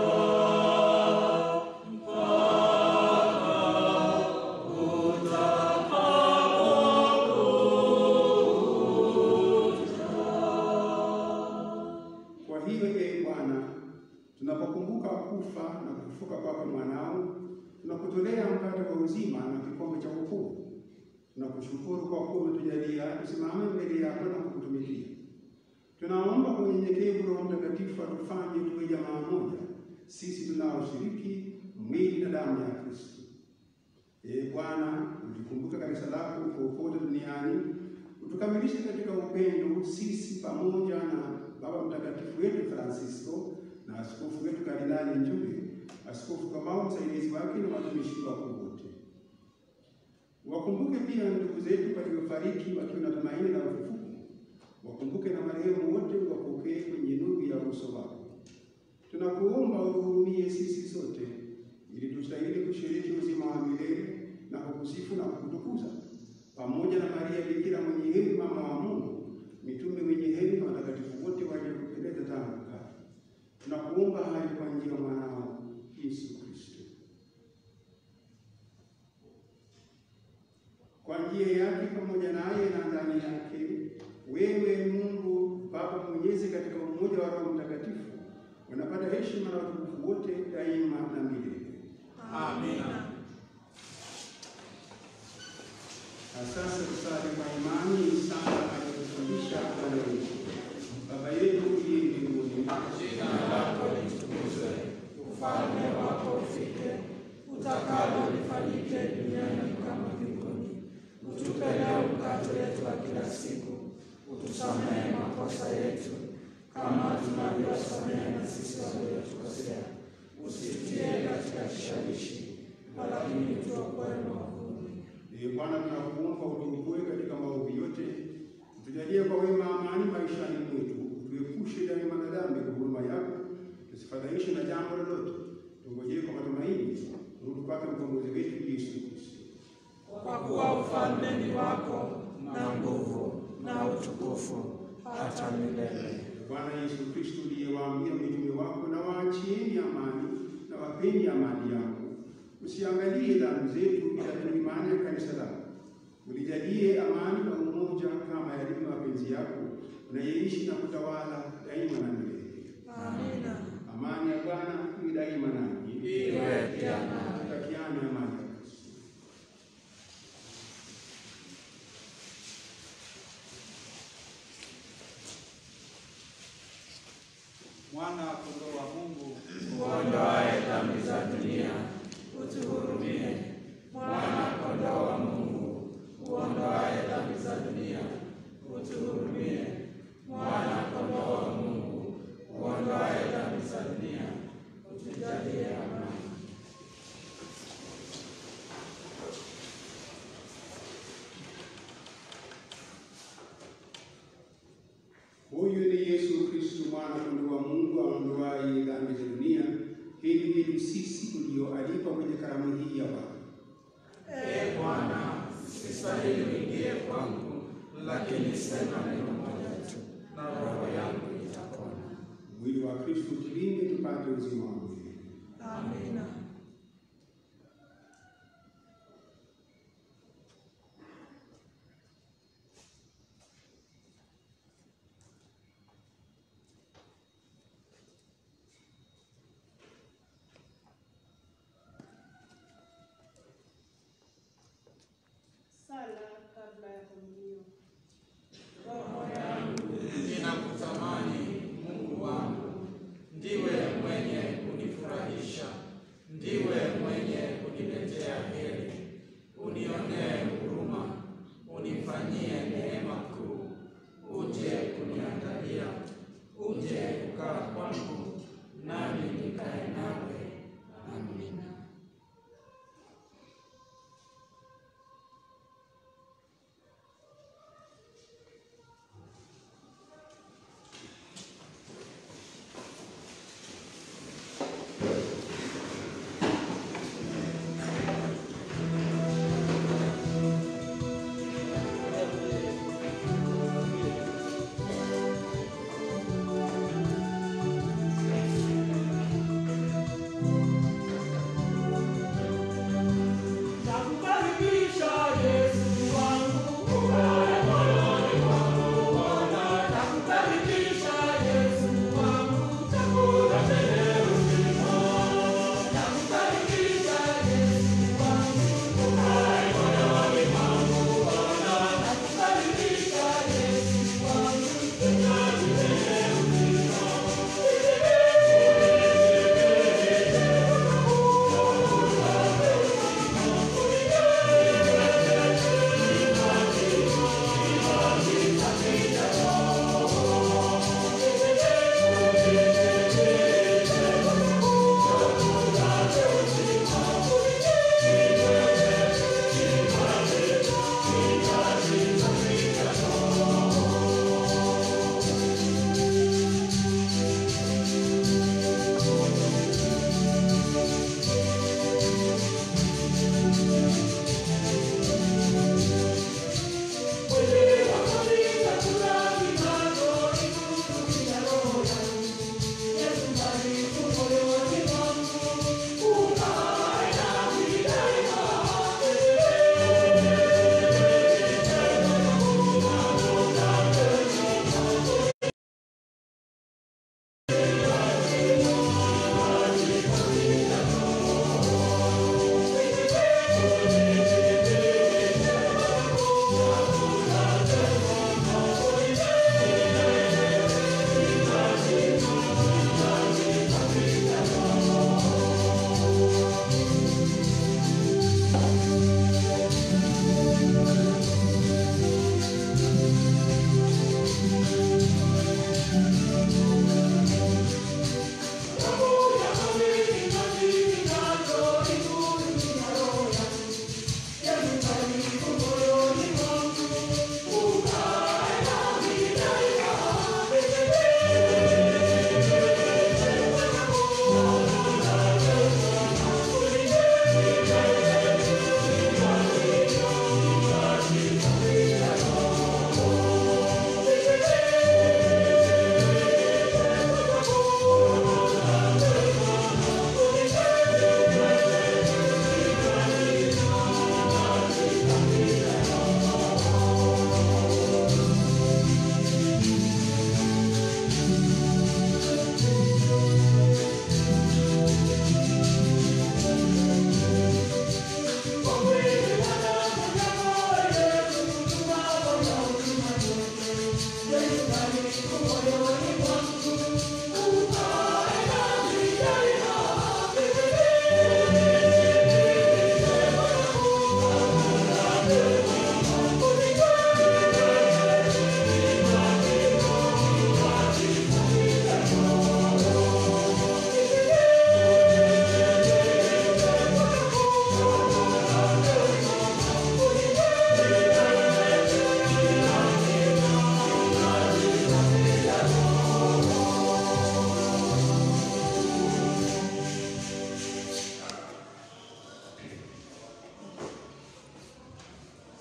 tunakutolea mkate wa uzima na kikombe cha wokovu. Tunakushukuru kwa kuwa umetujalia tusimame mbele yako na kukutumikia. Tunaomba kwa unyenyekevu Roho Mtakatifu atufanye tuwe jamaa moja, sisi tunaoshiriki mwili na damu ya Kristo. Ee Bwana, ulikumbuka kanisa lako popote duniani, utukamilishe katika upendo, sisi pamoja na Baba Mtakatifu wetu Francisco na askofu wetu Kardinali Njue, askofu Kamau msaidizi wake na watumishi wako wote. Wakumbuke pia ndugu zetu waliofariki wakiwa na tumaini la ufufuko. Wakumbuke na marehemu wote, wapokee kwenye nuru ya uso wako. Tunakuomba utuhurumie sisi sote, ili tustahili kushiriki uzima wa milele na kukusifu na kukutukuza pamoja na Maria Bikira mwenye heri, mama wa Mungu, mitume wenye heri na watakatifu wote waliokupendeza tangu kale. Tunakuomba hayo kwa njia ya mwanao Yesu Kristo. Kwa njia yake pamoja naye na ndani yake, wewe Mungu Baba Mwenyezi, katika umoja wa Roho Mtakatifu, unapata heshima na utukufu wote daima na milele. Amina. Na sasa tusali kwa imani sala aliyotufundisha Bwana wetu. Baba yetu uliye mbinguni, Jina lako litukuzwe, ufalme wako ufike, utakalo lifanyike duniani kama mbinguni. Utupe leo mkate wetu wa kila siku, utusamehe makosa yetu kama tunavyowasamehe na sisi waliotukosea, usitutie katika kishawishi, lakini tuokoe maovuni. Ee Bwana, tunakuomba utuokoe katika maovu yote, utujalie kwa wema amani maishani mwetu, utuepushe daima na dhambi kwa huruma yako, tusifadhaishwe na jambo lolote, tungojee kwa matumaini kurudi kwake mkombozi wetu Yesu Kristo. Kwa kuwa ufalme ni wako na nguvu na utukufu hata milele. Bwana Yesu Kristo uliyewaambia mitume wako, na waachieni amani na wapeni amani yangu, usiangalie dhambi zetu, ila tu imani ya kanisa lako. Ulijalie amani na umoja kama yalivyo mapenzi yako, unayeishi na kutawala daima na milele. Amina. Amani ya Bwana iwe daima nanyi. Iwe pia nawe. Tutakiane amani ya Kristo. Mwana kondoo wa Mungu, Uondoaye dhambi za dunia, utuhurumie. Mwana kondoo wa Mungu, uondoaye dhambi za dunia, utuhurumie. Mwana kondoo wa Mungu, uondoaye dhambi za dunia, utujalie amani. Huyu ni Yesu Kristo mwana kondoo wa Mungu aondoaye dhambi za dunia. Heri yetu sisi tulioalikwa kwenye karamu hii ya Bwana. Ee Bwana, sistahili uingie kwangu, lakini sema neno moja tu, na roho yangu itapona. Mwili wa Kristo tulinde tupate uzima wa milele. Amina. Sala kabla ya komunio. Roho yangu inakutamani Mungu wangu, ndiwe mwenye kunifurahisha, ndiwe mwenye kuniletea heri. Unionee huruma, unifanyie neema kuu, uje kuniangalia, uje kukaa kwangu, nami nikae nawe. Amina. Ee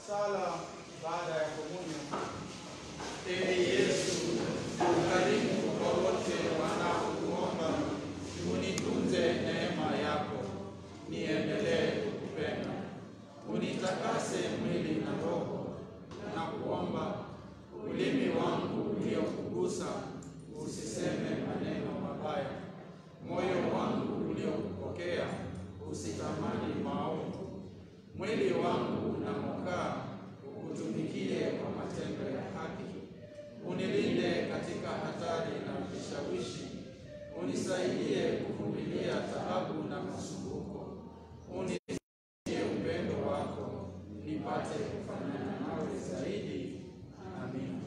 Sala baada ya komunyo. Ee Yesu, ukarimu kwa wote wanaokuomba, unitunze neema yako, niendelee kukupenda. Unitakase mwili na roho, na kuomba ulimi wangu uliokugusa usiseme maneno mabaya, moyo wangu uliokupokea usitamani maovu, mwili wangu unamokaa ukutumikie kwa matendo ya haki. Unilinde katika hatari na vishawishi, unisaidie kuvumilia taabu na masumbuko, unisaidie upendo wako, nipate kufanana nawe zaidi. Amina.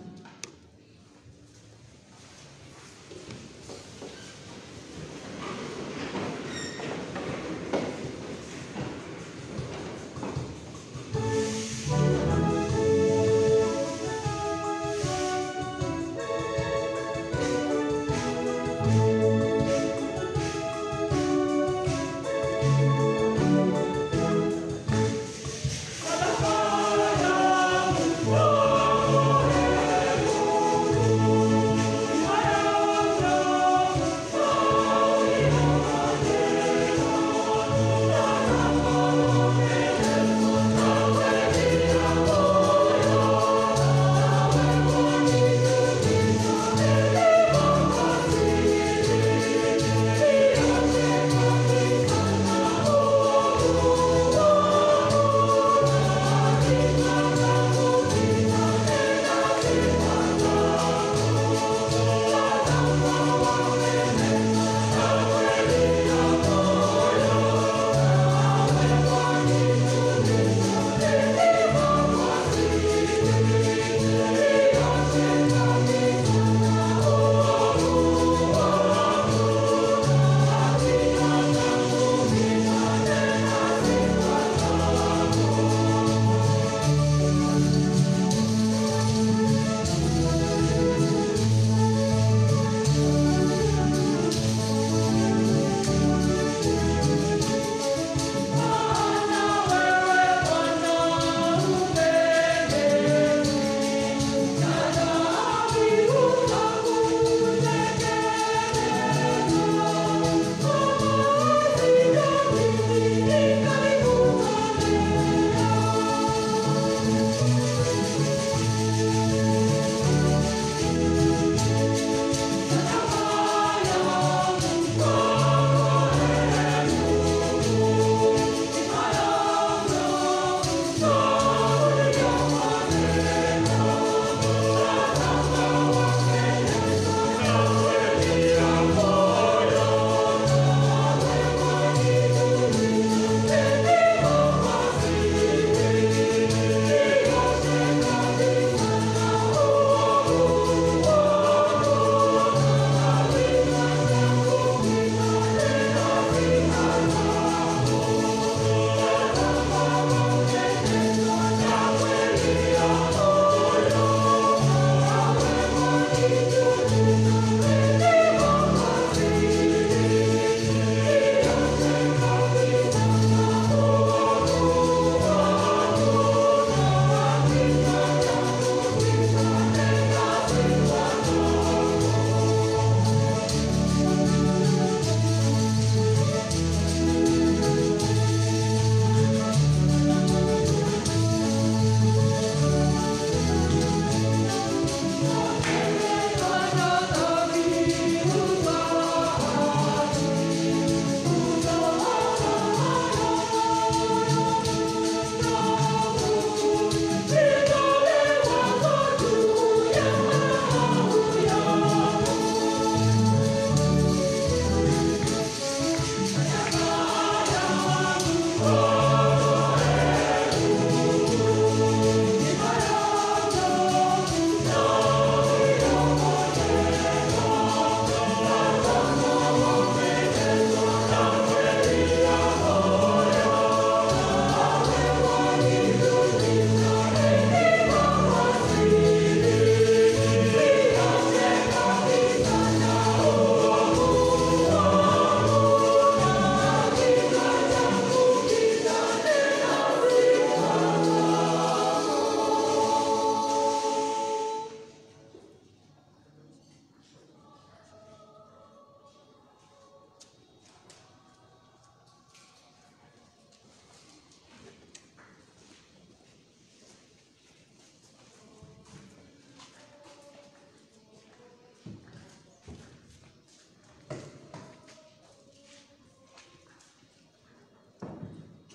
Thank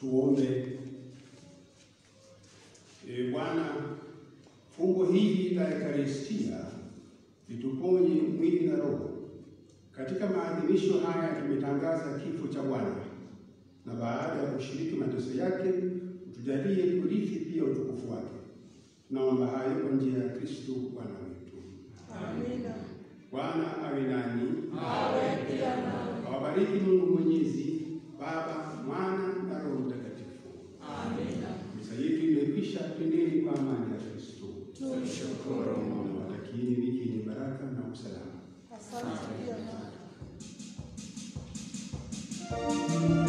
Tuombe. E Bwana, fungo hili la Ekaristia lituponye mwili na roho. Katika maadhimisho haya tumetangaza kifo cha Bwana, na baada ya kushiriki mateso yake utujalie kurithi pia utukufu wake. Tunaomba hayo kwa njia ya Kristo Bwana wetu. Amina. Bwana awe nanyi, Awe pia nawe. awabariki Mungu Mwenyezi, Baba, Mwana na Roho Mtakatifu. Amina. Misa yetu imekwisha, twendeni kwa amani ya Kristo. Tumshukuru Mungu. Nawatakieni wiki yenye baraka na usalama. Asante pia. Asante.